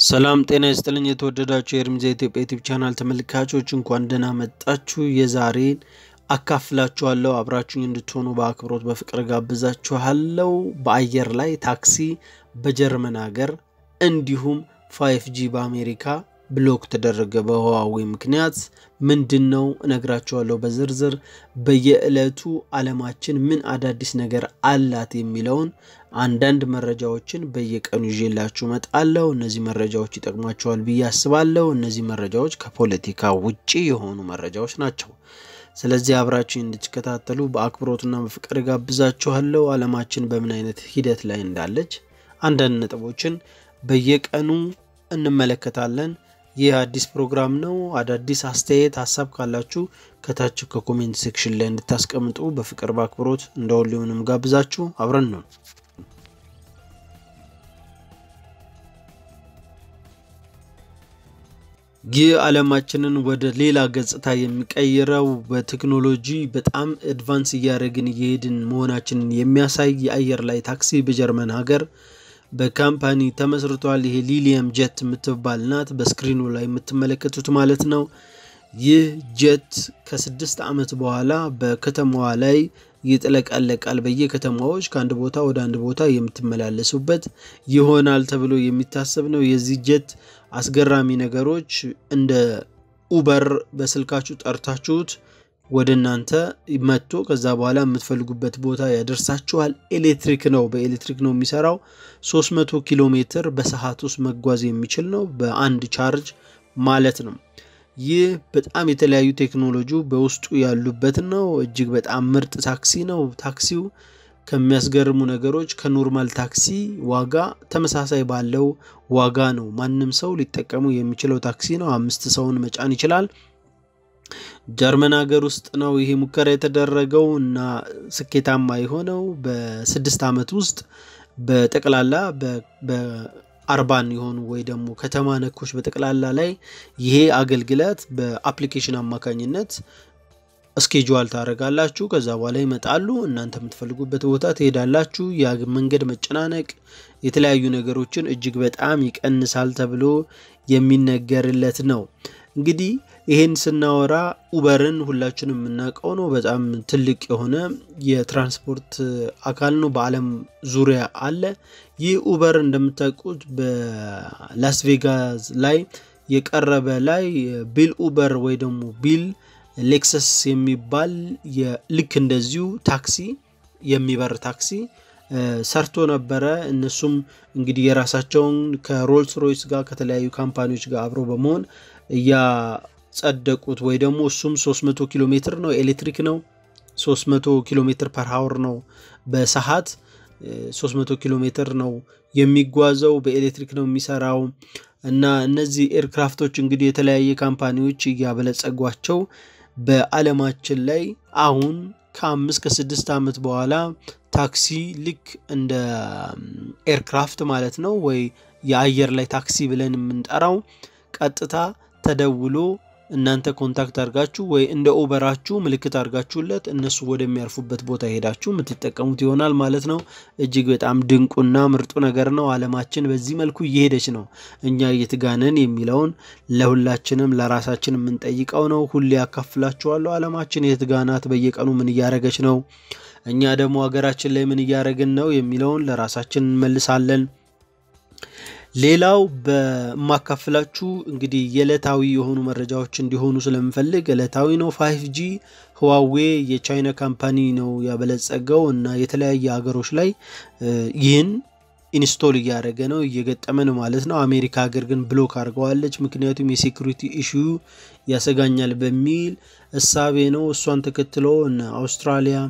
ሰላም ጤና ይስጥልኝ። የተወደዳችሁ የእርምጃ ኢትዮጵያ ዩቲዩብ ቻናል ተመልካቾች እንኳን ደህና መጣችሁ። የዛሬን አካፍላችኋለሁ። አብራችሁኝ እንድትሆኑ በአክብሮት በፍቅር ጋብዛችኋለሁ። በአየር ላይ ታክሲ በጀርመን ሀገር እንዲሁም ፋይፍ ጂ በአሜሪካ ብሎክ ተደረገ በህዋዌ ምክንያት ምንድን ነው እነግራችኋለሁ በዝርዝር በየዕለቱ አለማችን ምን አዳዲስ ነገር አላት የሚለውን አንዳንድ መረጃዎችን በየቀኑ ይዤላችሁ እመጣለሁ። እነዚህ መረጃዎች ይጠቅሟቸዋል ብዬ አስባለሁ። እነዚህ መረጃዎች ከፖለቲካ ውጪ የሆኑ መረጃዎች ናቸው። ስለዚህ አብራችን እንድትከታተሉ በአክብሮትና በፍቅር ጋብዛችኋለሁ። አለማችን በምን አይነት ሂደት ላይ እንዳለች አንዳንድ ነጥቦችን በየቀኑ እንመለከታለን። ይህ አዲስ ፕሮግራም ነው። አዳዲስ አስተያየት፣ ሀሳብ ካላችሁ ከታች ከኮሜንት ሴክሽን ላይ እንድታስቀምጡ በፍቅር በአክብሮት እንደ ሁሌውንም ጋብዛችሁ አብረን ነው። ይህ ዓለማችንን ወደ ሌላ ገጽታ የሚቀይረው በቴክኖሎጂ በጣም አድቫንስ እያደረግን እየሄድን መሆናችንን የሚያሳይ የአየር ላይ ታክሲ በጀርመን ሀገር በካምፓኒ ተመስርቷል። ይሄ ሊሊየም ጀት የምትባል ናት፣ በስክሪኑ ላይ የምትመለከቱት ማለት ነው። ይህ ጀት ከስድስት ዓመት በኋላ በከተማዋ ላይ ይጥለቀለቃል። በየከተማዎች ከአንድ ቦታ ወደ አንድ ቦታ የምትመላለሱበት ይሆናል ተብሎ የሚታሰብ ነው። የዚህ ጀት አስገራሚ ነገሮች እንደ ኡበር በስልካችሁ ጠርታችሁት ወደ እናንተ መጥቶ ከዛ በኋላ የምትፈልጉበት ቦታ ያደርሳችኋል። ኤሌክትሪክ ነው፣ በኤሌክትሪክ ነው የሚሰራው። 300 ኪሎ ሜትር በሰዓት ውስጥ መጓዝ የሚችል ነው፣ በአንድ ቻርጅ ማለት ነው። ይህ በጣም የተለያዩ ቴክኖሎጂ በውስጡ ያሉበት ነው። እጅግ በጣም ምርጥ ታክሲ ነው። ታክሲው ከሚያስገርሙ ነገሮች ከኖርማል ታክሲ ዋጋ ተመሳሳይ ባለው ዋጋ ነው። ማንም ሰው ሊጠቀሙ የሚችለው ታክሲ ነው። አምስት ሰውን መጫን ይችላል። ጀርመን ሀገር ውስጥ ነው ይሄ ሙከራ የተደረገው እና ስኬታማ የሆነው በስድስት ዓመት ውስጥ በጠቅላላ በአርባን የሆኑ ወይ ደግሞ ከተማ ነኮች በጠቅላላ ላይ ይሄ አገልግሎት በአፕሊኬሽን አማካኝነት እስኬጁዋል ታደርጋላችሁ። ከዛ በኋላ ይመጣሉ። እናንተ የምትፈልጉበት ቦታ ትሄዳላችሁ። የመንገድ መጨናነቅ፣ የተለያዩ ነገሮችን እጅግ በጣም ይቀንሳል ተብሎ የሚነገርለት ነው። እንግዲህ ይሄን ስናወራ ኡበርን ሁላችንም የምናውቀው ነው። በጣም ትልቅ የሆነ የትራንስፖርት አካል ነው። በዓለም ዙሪያ አለ። ይህ ኡበር እንደምታውቁት በላስ ቬጋስ ላይ የቀረበ ላይ ቢል ኡበር ወይ ደግሞ ቢል ሌክሰስ የሚባል ልክ እንደዚሁ ታክሲ የሚበር ታክሲ ሰርቶ ነበረ። እነሱም እንግዲህ የራሳቸውን ከሮልስ ሮይስ ጋር ከተለያዩ ካምፓኒዎች ጋር አብሮ በመሆን እያጸደቁት ወይ ደግሞ እሱም 300 ኪሎ ሜትር ነው፣ ኤሌክትሪክ ነው። 300 ኪሎ ሜትር ፐር ሀወር ነው በሰዓት 300 ኪሎ ሜትር ነው የሚጓዘው። በኤሌክትሪክ ነው የሚሰራው እና እነዚህ ኤርክራፍቶች እንግዲህ የተለያየ ካምፓኒዎች እያበለጸጓቸው በዓለማችን ላይ አሁን ከአምስት ከስድስት ዓመት በኋላ ታክሲ ልክ እንደ ኤርክራፍት ማለት ነው ወይ የአየር ላይ ታክሲ ብለን የምንጠራው ቀጥታ ተደውሎ እናንተ ኮንታክት አድርጋችሁ ወይ እንደ ኦበራችሁ ምልክት አድርጋችሁለት እነሱ ወደሚያርፉበት ቦታ ሄዳችሁ የምትጠቀሙት ይሆናል ማለት ነው። እጅግ በጣም ድንቁና ምርጡ ነገር ነው። ዓለማችን በዚህ መልኩ እየሄደች ነው። እኛ እየትጋነን የሚለውን ለሁላችንም ለራሳችን የምንጠይቀው ነው። ሁሌ ያካፍላችኋለሁ። ዓለማችን የትጋናት በየቀኑ ምን እያደረገች ነው፣ እኛ ደግሞ ሀገራችን ላይ ምን እያደረግን ነው የሚለውን ለራሳችን እንመልሳለን። ሌላው በማካፍላችሁ እንግዲህ የዕለታዊ የሆኑ መረጃዎች እንዲሆኑ ስለምፈልግ ዕለታዊ ነው። ፋይቭ ጂ ህዋዌ የቻይና ካምፓኒ ነው ያበለጸገው እና የተለያየ ሀገሮች ላይ ይህን ኢንስቶል እያደረገ ነው እየገጠመ ነው ማለት ነው። አሜሪካ ሀገር ግን ብሎክ አድርገዋለች። ምክንያቱም የሴኩሪቲ ኢሹ ያሰጋኛል በሚል እሳቤ ነው። እሷን ተከትሎ እና አውስትራሊያ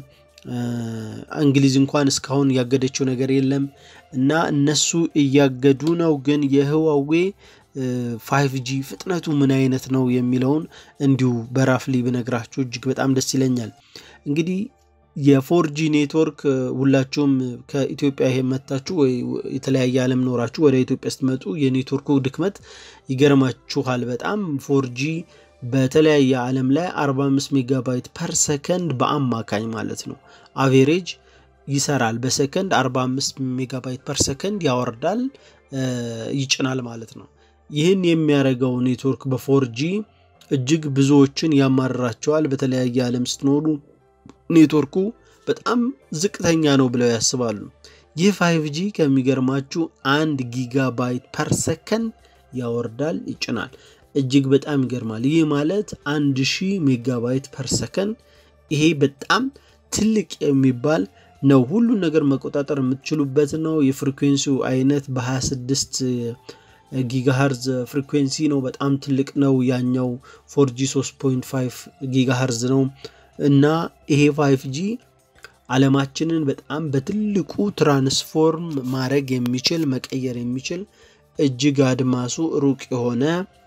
እንግሊዝ እንኳን እስካሁን ያገደችው ነገር የለም እና እነሱ እያገዱ ነው። ግን የህዋዌ ፋይቭ ጂ ፍጥነቱ ምን አይነት ነው የሚለውን እንዲሁ በራፍሊ ብነግራችሁ እጅግ በጣም ደስ ይለኛል። እንግዲህ የፎርጂ ኔትወርክ ሁላችሁም ከኢትዮጵያ ይሄ መታችሁ ወይ የተለያየ ዓለም ኖራችሁ ወደ ኢትዮጵያ ስትመጡ የኔትወርኩ ድክመት ይገርማችኋል። በጣም ፎርጂ በተለያየ ዓለም ላይ 45 ሜጋባይት ፐር ሰከንድ በአማካኝ ማለት ነው አቬሬጅ ይሰራል። በሰከንድ 45 ሜጋባይት ፐር ሰከንድ ያወርዳል ይጭናል ማለት ነው። ይህን የሚያደርገው ኔትወርክ በፎርጂ እጅግ ብዙዎችን ያማርራቸዋል። በተለያየ ዓለም ስትኖሩ ኔትወርኩ በጣም ዝቅተኛ ነው ብለው ያስባሉ። ይህ ፋይቭ ጂ ከሚገርማችሁ አንድ ጊጋባይት ፐር ሰከንድ ያወርዳል፣ ይጭናል። እጅግ በጣም ይገርማል። ይህ ማለት አንድ ሺህ ሜጋባይት ፐር ሰከንድ። ይሄ በጣም ትልቅ የሚባል ነው። ሁሉን ነገር መቆጣጠር የምትችሉበት ነው። የፍሪኩዌንሲው አይነት በ26 ጊጋሃርዝ ፍሪኩዌንሲ ነው። በጣም ትልቅ ነው። ያኛው ፎርጂ 3.5 ጊጋሃርዝ ነው እና ይሄ ፋይቭ ጂ ዓለማችንን በጣም በትልቁ ትራንስፎርም ማድረግ የሚችል መቀየር የሚችል እጅግ አድማሱ ሩቅ የሆነ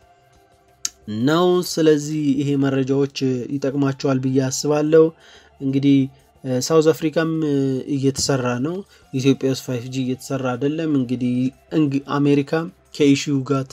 ነው። ስለዚህ ይሄ መረጃዎች ይጠቅማቸዋል ብዬ አስባለሁ። እንግዲህ ሳውዝ አፍሪካም እየተሰራ ነው። ኢትዮጵያ ውስጥ ፋይቭ ጂ እየተሰራ አይደለም። እንግዲህ አሜሪካ ከኢሹ ጋር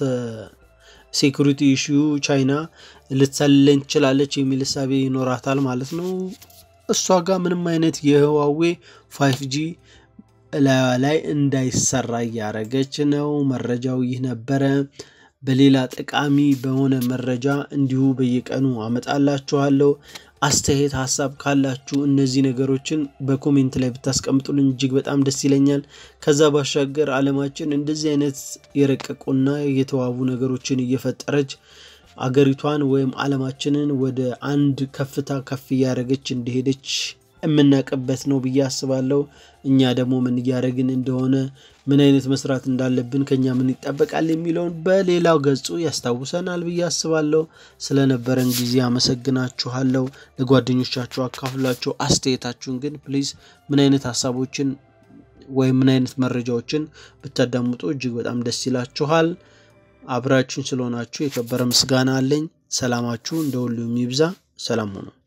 ሴኩሪቲ ኢሹ ቻይና ልትሰለኝ ትችላለች የሚል እሳቤ ይኖራታል ማለት ነው። እሷ ጋር ምንም አይነት የህዋዌ ፋይቭ ጂ እላዩ ላይ እንዳይሰራ እያደረገች ነው። መረጃው ይህ ነበረ። በሌላ ጠቃሚ በሆነ መረጃ እንዲሁ በየቀኑ አመጣላችኋለሁ። አስተያየት ሀሳብ ካላችሁ እነዚህ ነገሮችን በኮሜንት ላይ ብታስቀምጡልን እጅግ በጣም ደስ ይለኛል። ከዛ ባሻገር ዓለማችን እንደዚህ አይነት የረቀቁና የተዋቡ ነገሮችን እየፈጠረች አገሪቷን ወይም ዓለማችንን ወደ አንድ ከፍታ ከፍ እያደረገች እንደሄደች የምናውቅበት ነው ብዬ አስባለሁ። እኛ ደግሞ ምን እያደረግን እንደሆነ ምን አይነት መስራት እንዳለብን ከኛ ምን ይጠበቃል የሚለውን በሌላው ገጹ ያስታውሰናል ብዬ አስባለሁ። ስለነበረን ጊዜ አመሰግናችኋለሁ። ለጓደኞቻችሁ አካፍሏቸው። አስተያየታችሁን ግን ፕሊዝ ምን አይነት ሀሳቦችን ወይም ምን አይነት መረጃዎችን ብታዳምጡ እጅግ በጣም ደስ ይላችኋል። አብራችሁን ስለሆናችሁ የከበረ ምስጋና አለኝ። ሰላማችሁ እንደ ሁሉ የሚብዛ። ሰላም ሆኑ።